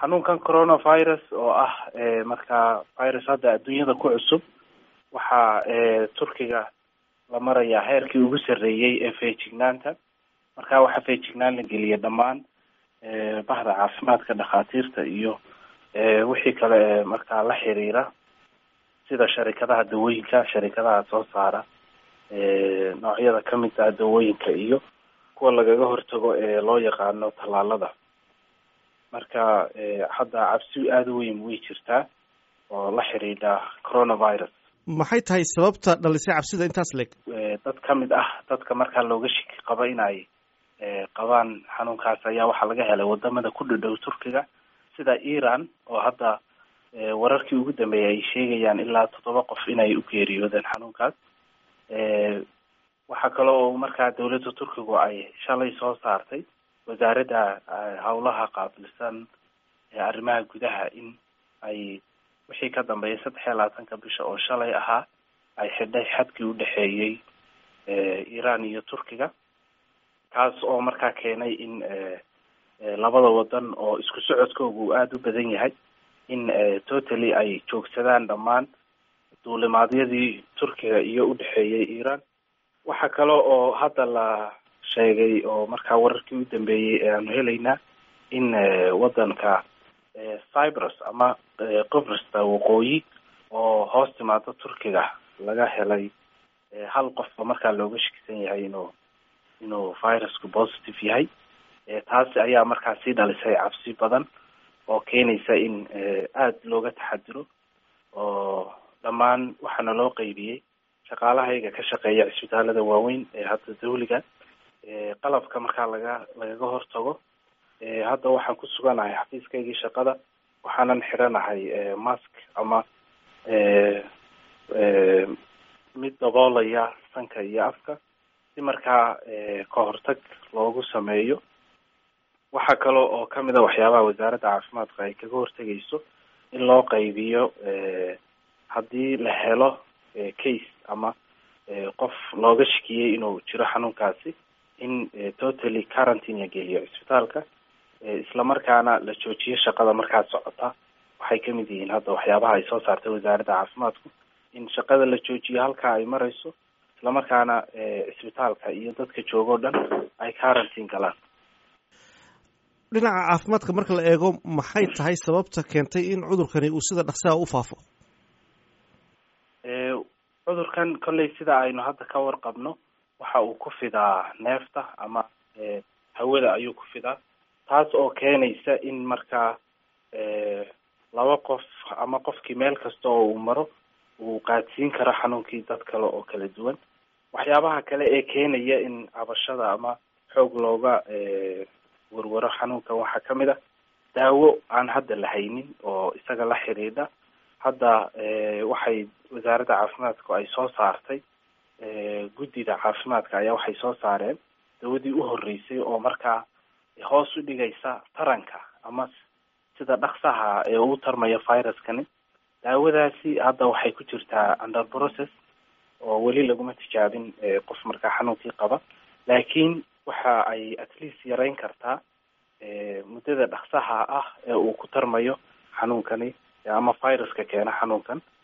xanuunkan coronavirus oo ah markaa virus hadda adduunyada ku cusub waxaa turkiga la marayaa heerkii ugu sarreeyey ee feejignaanta marka waxaa feejignaan la geliyay dhammaan bahda caafimaadka dhakhaatiirta iyo wixii kale ee markaa la xiriira sida sharikadaha dawooyinka sharikadaha soo saara noocyada kamid ah dawooyinka iyo kuwa lagaga hortago ee loo yaqaano tallaalada marka hadda cabsi aada u weyn way jirtaa oo la xidhiidha coronavirus maxay tahay sababta dhalisay cabsida intaas leeg dad kamid ah dadka markaa looga shiki qabo in ay qabaan xanuunkaas ayaa waxaa laga helay wadamada ku dhadhow turkiga sida iran oo hadda wararkii ugu dambeeyay ay sheegayaan ilaa toddoba qof inay u geeriyoodeen xanuunkaas waxaa kale oo markaa dawladda turkigu ay shalay soo saartay wasaaradda howlaha qaabilsan arrimaha gudaha in ay wixii ka dambeeyay saddex iyo labaatanka bisha oo shalay ahaa ay xidhay xadkii udhexeeyey iran iyo turkiga kaas oo markaa keenay in labada wadan oo isku socodkooga uu aada u badan yahay in totally ay joogsadaan dhammaan duulimaadyadii turkiga iyo udhexeeyey iran waxaa kale oo hadda la sheegay oo markaa wararkii u dambeeyey ee aanu helaynaa in wadanka cyprus ama qibrista waqooyi oo hoos timaado turkiga laga helay hal qofba markaa looga shakisan yahay inuu inuu virusku positive yahay taasi ayaa markaa sii dhalisay cabsi badan oo keenaysa in aada looga taxadiro oo dhammaan waxaana loo qeybiyey shaqaalahayga ka shaqeeya cisbitaalada waaweyn ee hadda dawliga qalabka markaa laga lagaga hortago hadda waxaan ku suganahay xafiiskaygii shaqada waxaanan xiranahay mask ama mid daboolaya sanka iyo afka si markaa ka hortag loogu sameeyo waxaa kale oo kamid a waxyaabaha wasaaradda caafimaadka ay kaga hortegayso in loo qaybiyo haddii la helo case ama qof looga shakiyey inuu jiro xanuunkaasi in totally quarantine la geliyo cisbitaalka islamarkaana la joojiyo shaqada markaa socota waxay kamid yihiin hadda waxyaabaha ay soo saartay wasaaradda caafimaadku in shaqada la joojiyo halkaa ay marayso islamarkaana cisbitaalka iyo dadka jooga o dhan ay quarantine galaan dhinaca caafimaadka marka la eego maxay tahay sababta keentay in cudurkani uu sida dhaqsaha u faafo cudurkan kolley sida aynu hadda ka warqabno waxa uu ku fidaa neefta ama hawada ayuu ku fidaa taas oo keenaysa in markaa laba qof ama qofkii meel kasta oo uu maro uu qaadsiin karo xanuunkii dad kale oo kala duwan waxyaabaha kale ee keenaya in cabashada ama xoog looga warwaro xanuunkan waxaa kamid a daawo aan hadda la haynin oo isaga la xidhiidha hadda waxay wasaaradda caafimaadku ay soo saartay guddida caafimaadka ayaa waxay soo saareen dawadii u horreysay oo markaa hoos u dhigaysa taranka ama sida dhaksaha ee uu tarmayo viruskani daawadaasi hadda waxay ku jirtaa under process oo weli laguma tijaabin qof markaa xanuunkii qaba laakiin waxa ay at least yareyn kartaa muddada dhaksaha ah ee uu ku tarmayo xanuunkani ama viruska keena xanuunkan